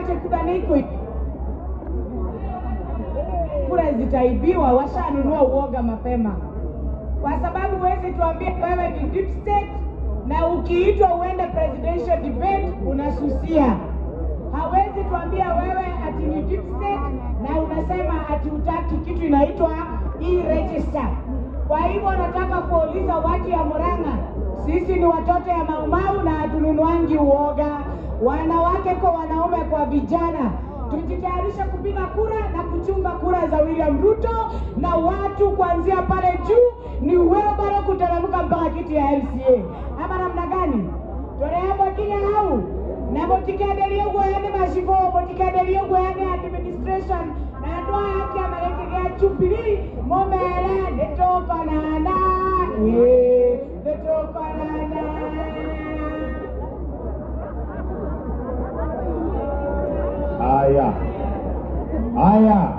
wache kura niko kura zitaibiwa, washanunua uoga mapema, kwa sababu huwezi tuambia wewe ni deep state na ukiitwa uende presidential debate unasusia. Hawezi tuambia wewe ati ni deep state na unasema ati utaki kitu inaitwa e-register. Kwa hivyo nataka kuuliza watu ya Murang'a, sisi ni watoto ya Maumau na hatununuangi uoga, wanawake kwa wanaume kwa vijana tujitayarishe kupiga kura na kuchunga kura za William Ruto, na watu kuanzia pale juu ni wheelbarrow kuteremka mpaka kiti ya MCA, ama namna gani? toreamo kinya hau na mutikaenderie ũguo yani macibo mutikaenderie ũguo yani administration na andũ aya a kĩama gĩkĩ gĩa Jubilee mũmere nĩtũkonana ĩĩ nĩtũkonana Haya, haya,